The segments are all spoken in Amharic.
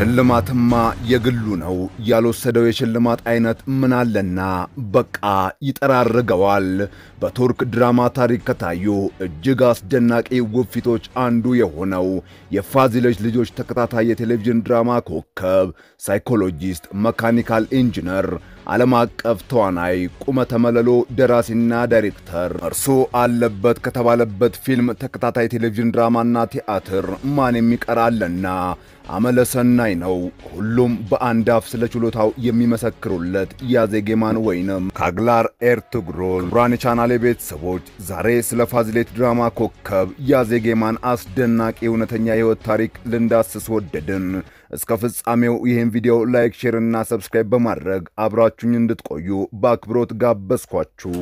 ሽልማትማ የግሉ ነው። ያልወሰደው የሽልማት አይነት ምን አለና በቃ ይጠራርገዋል። በቱርክ ድራማ ታሪክ ከታዩ እጅግ አስደናቂ ውፊቶች አንዱ የሆነው የፋዚለች ልጆች ተከታታይ የቴሌቪዥን ድራማ ኮከብ፣ ሳይኮሎጂስት፣ መካኒካል ኢንጂነር፣ ዓለም አቀፍ ተዋናይ፣ ቁመተ መለሎ ደራሲና ዳይሬክተር እርሱ አለበት ከተባለበት ፊልም፣ ተከታታይ ቴሌቪዥን ድራማና ቲያትር ማን የሚቀራለና አመለሰናይ ነው። ሁሉም በአንድ አፍ ስለ ችሎታው የሚመሰክሩለት ያዜጌማን ወይንም ካግላር ኤርቱግሩል። ክቡራን የቻናሌ ቤተሰቦች ዛሬ ስለ ፋዚሌት ድራማ ኮከብ ያዜጌማን አስደናቂ እውነተኛ የሕይወት ታሪክ ልንዳስስ ወደድን። እስከ ፍጻሜው ይህን ቪዲዮ ላይክ፣ ሼር እና ሰብስክራይብ በማድረግ አብራችሁኝ እንድትቆዩ በአክብሮት ጋበዝኳችሁ።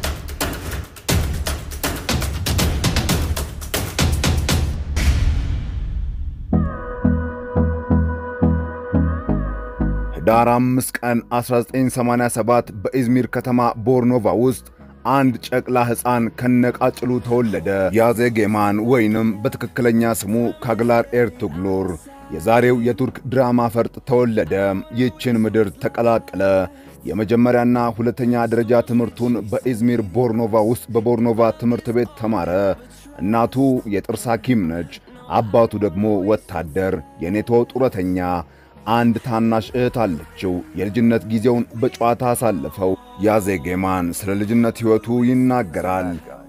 ዳር 5 ቀን 1987 በኢዝሚር ከተማ ቦርኖቫ ውስጥ አንድ ጨቅላ ሕፃን ከነቃጭሉ ተወለደ። ያዜጌማን ወይንም በትክክለኛ ስሙ ካግላር ኤርቱግሉር የዛሬው የቱርክ ድራማ ፈርጥ ተወለደ። ይህችን ምድር ተቀላቀለ። የመጀመሪያና ሁለተኛ ደረጃ ትምህርቱን በኢዝሚር ቦርኖቫ ውስጥ በቦርኖቫ ትምህርት ቤት ተማረ። እናቱ የጥርስ ሐኪም ነች። አባቱ ደግሞ ወታደር፣ የኔቶ ጡረተኛ። አንድ ታናሽ እህት አለችው። የልጅነት ጊዜውን በጨዋታ አሳለፈው። ያዜጌማን ስለ ልጅነት ሕይወቱ ይናገራል።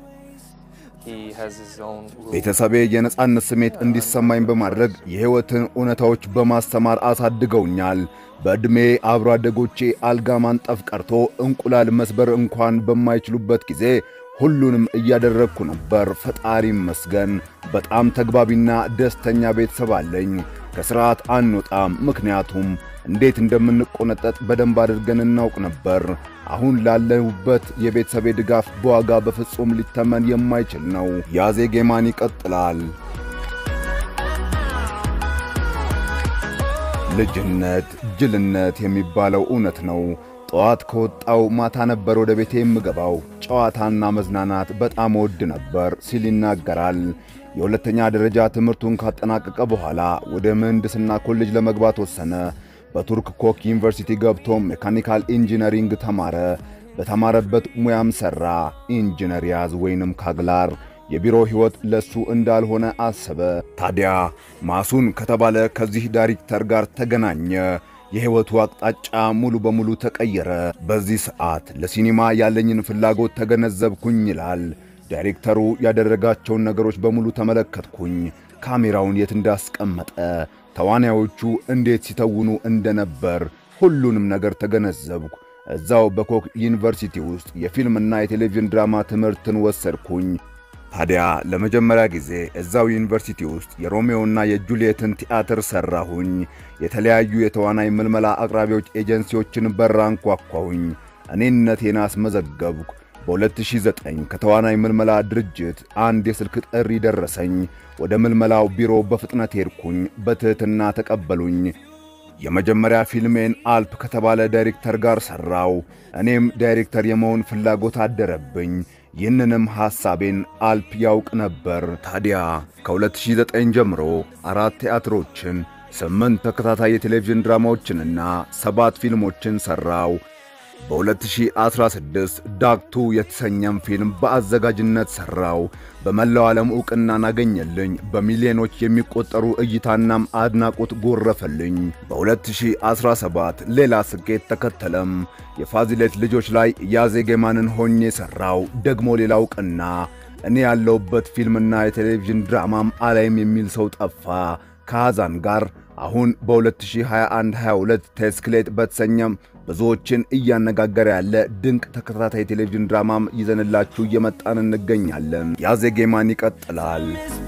ቤተሰቤ የነጻነት ስሜት እንዲሰማኝ በማድረግ የሕይወትን እውነታዎች በማስተማር አሳድገውኛል። በዕድሜ አብሮ አደጎቼ አልጋ ማንጠፍ ቀርቶ እንቁላል መስበር እንኳን በማይችሉበት ጊዜ ሁሉንም እያደረግኩ ነበር። ፈጣሪ ይመስገን። በጣም ተግባቢና ደስተኛ ቤተሰብ አለኝ። ከሥርዓት አንወጣም፣ ምክንያቱም እንዴት እንደምንቆነጠጥ በደንብ አድርገን እናውቅ ነበር። አሁን ላለሁበት የቤተሰቤ ድጋፍ በዋጋ በፍጹም ሊተመን የማይችል ነው። ያዜጌማን ይቀጥላል። ልጅነት ጅልነት የሚባለው እውነት ነው። ጠዋት ከወጣው ማታ ነበር ወደ ቤቴ የምገባው። ጨዋታና መዝናናት በጣም ወድ ነበር ሲል ይናገራል። የሁለተኛ ደረጃ ትምህርቱን ካጠናቀቀ በኋላ ወደ ምህንድስና ኮሌጅ ለመግባት ወሰነ። በቱርክ ኮክ ዩኒቨርሲቲ ገብቶ ሜካኒካል ኢንጂነሪንግ ተማረ። በተማረበት ሙያም ሠራ። ኢንጂነር ያዝ ወይንም ካግላር የቢሮ ሕይወት ለሱ እንዳልሆነ አሰበ። ታዲያ ማሱን ከተባለ ከዚህ ዳይሬክተር ጋር ተገናኘ። የሕይወቱ አቅጣጫ ሙሉ በሙሉ ተቀየረ። በዚህ ሰዓት ለሲኒማ ያለኝን ፍላጎት ተገነዘብኩኝ ይላል። ዳይሬክተሩ ያደረጋቸውን ነገሮች በሙሉ ተመለከትኩኝ። ካሜራውን የት እንዳስቀመጠ፣ ተዋናዮቹ እንዴት ሲተውኑ እንደነበር ሁሉንም ነገር ተገነዘብኩ። እዛው በኮክ ዩኒቨርሲቲ ውስጥ የፊልምና የቴሌቪዥን ድራማ ትምህርትን ወሰድኩኝ። ታዲያ ለመጀመሪያ ጊዜ እዛው ዩኒቨርሲቲ ውስጥ የሮሜዮና የጁልየትን ቲያትር ሠራሁኝ። የተለያዩ የተዋናይ ምልመላ አቅራቢዎች ኤጀንሲዎችን በር አንኳኳሁኝ። እኔነቴን አስመዘገብኩ። በ2009 ከተዋናይ ምልመላ ድርጅት አንድ የስልክ ጥሪ ደረሰኝ። ወደ ምልመላው ቢሮ በፍጥነት ሄድኩኝ። በትሕትና ተቀበሉኝ። የመጀመሪያ ፊልሜን አልፕ ከተባለ ዳይሬክተር ጋር ሠራው። እኔም ዳይሬክተር የመሆን ፍላጎት አደረብኝ። ይህንንም ሐሳቤን አልፕ ያውቅ ነበር። ታዲያ ከ2009 ጀምሮ አራት ቲያትሮችን፣ ስምንት ተከታታይ የቴሌቪዥን ድራማዎችንና ሰባት ፊልሞችን ሠራው። በ2016 ዳክቱ የተሰኘም ፊልም በአዘጋጅነት ሠራው። በመላው ዓለም ዕውቅናን አገኘልኝ። በሚሊዮኖች የሚቆጠሩ እይታናም አድናቆት ጎረፈልኝ። በ2017 ሌላ ስኬት ተከተለም። የፋዚሌት ልጆች ላይ ያዜጌማንን ሆኜ ሠራው። ደግሞ ሌላ ዕውቅና። እኔ ያለውበት ፊልምና የቴሌቪዥን ድራማም አላይም የሚል ሰው ጠፋ። ከሐዛን ጋር አሁን በ2021-22 ቴስክሌት በተሰኘም ብዙዎችን እያነጋገረ ያለ ድንቅ ተከታታይ ቴሌቪዥን ድራማም ይዘንላችሁ እየመጣን እንገኛለን። ያዜጌማን ይቀጥላል።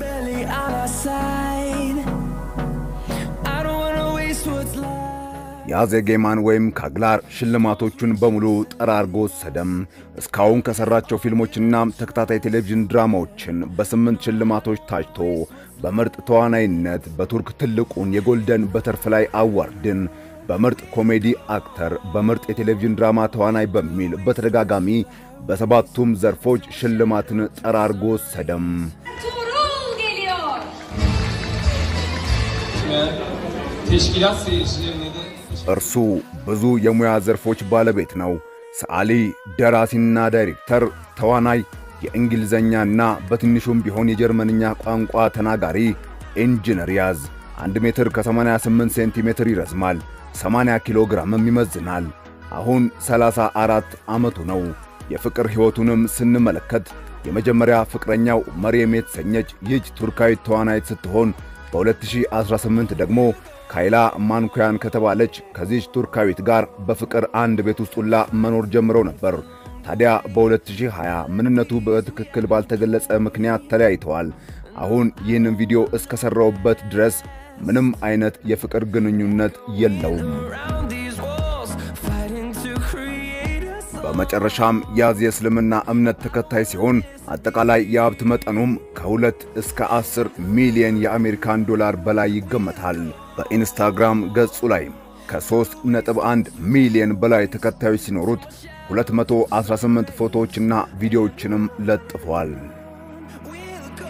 ያዜጌማን ወይም ካግላር ሽልማቶቹን በሙሉ ጠራርጎ ወሰደም። እስካሁን ከሠራቸው ፊልሞችና ተከታታይ ቴሌቪዥን ድራማዎችን በስምንት ሽልማቶች ታጭቶ በምርጥ ተዋናይነት በቱርክ ትልቁን የጎልደን በተርፍላይ አዋርድን በምርጥ ኮሜዲ አክተር፣ በምርጥ የቴሌቪዥን ድራማ ተዋናይ በሚል በተደጋጋሚ በሰባቱም ዘርፎች ሽልማትን ጠራርጎ ወሰደም። Tuğrul geliyor. teşkilat seyircilerine de እርሱ ብዙ የሙያ ዘርፎች ባለቤት ነው። ሰዓሊ፣ ደራሲና ዳይሬክተር፣ ተዋናይ፣ የእንግሊዘኛና በትንሹም ቢሆን የጀርመንኛ ቋንቋ ተናጋሪ ኢንጂነር ያዝ 1 ሜትር ከ88 ሴንቲሜትር ይረዝማል፣ 80 ኪሎ ግራምም ይመዝናል። አሁን 34 ዓመቱ ነው። የፍቅር ሕይወቱንም ስንመለከት የመጀመሪያ ፍቅረኛው መርየም የተሰኘች ይህች ቱርካዊት ተዋናይት ስትሆን በ2018 ደግሞ ካይላ ማንኩያን ከተባለች ከዚች ቱርካዊት ጋር በፍቅር አንድ ቤት ውስጥ ሁላ መኖር ጀምረው ነበር። ታዲያ በ2020 ምንነቱ በትክክል ባልተገለጸ ምክንያት ተለያይተዋል። አሁን ይህንን ቪዲዮ እስከሠራውበት ድረስ ምንም አይነት የፍቅር ግንኙነት የለውም። around these walls, fighting to create us. በመጨረሻም ያዝ የእስልምና እምነት ተከታይ ሲሆን አጠቃላይ የሀብት መጠኑም ከሁለት እስከ 10 ሚሊዮን የአሜሪካን ዶላር በላይ ይገመታል። በኢንስታግራም ገጹ ላይ ከ3.1 ሚሊዮን በላይ ተከታዮች ሲኖሩት 218 ፎቶዎችና ቪዲዮዎችንም ለጥፏል። We'll go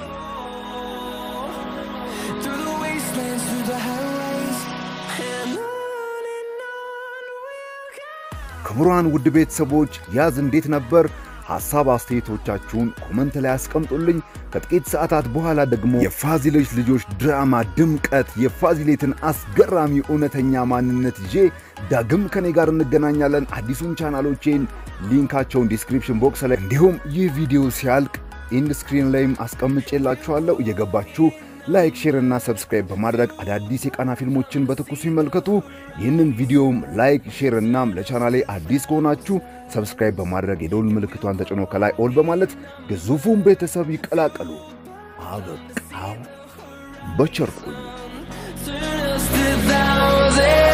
through the wastelands, through the highways, and on and on we'll go. ክቡራን ውድ ቤተሰቦች ያዝ እንዴት ነበር? ሐሳብ አስተያየቶቻችሁን ኮመንት ላይ አስቀምጡልኝ። ከጥቂት ሰዓታት በኋላ ደግሞ የፋዚሎች ልጆች ድራማ ድምቀት የፋዚሌትን አስገራሚ እውነተኛ ማንነት ይዤ ዳግም ከኔ ጋር እንገናኛለን። አዲሱን ቻናሎቼን ሊንካቸውን ዲስክሪፕሽን ቦክስ ላይ እንዲሁም ይህ ቪዲዮ ሲያልቅ ኢንድ ስክሪን ላይም አስቀምጬላችኋለሁ። እየገባችሁ ላይክ፣ ሼር እና ሰብስክራይብ በማድረግ አዳዲስ የቃና ፊልሞችን በትኩሱ ይመልከቱ። ይህንን ቪዲዮም ላይክ፣ ሼር እናም ለቻናሌ አዲስ ከሆናችሁ ሰብስክራይብ በማድረግ የደውል ምልክቷን ተጭኖ ከላይ ኦል በማለት ግዙፉን ቤተሰብ ይቀላቀሉ። አበቃው። በቸር ቆዩ። Turn us to thousands.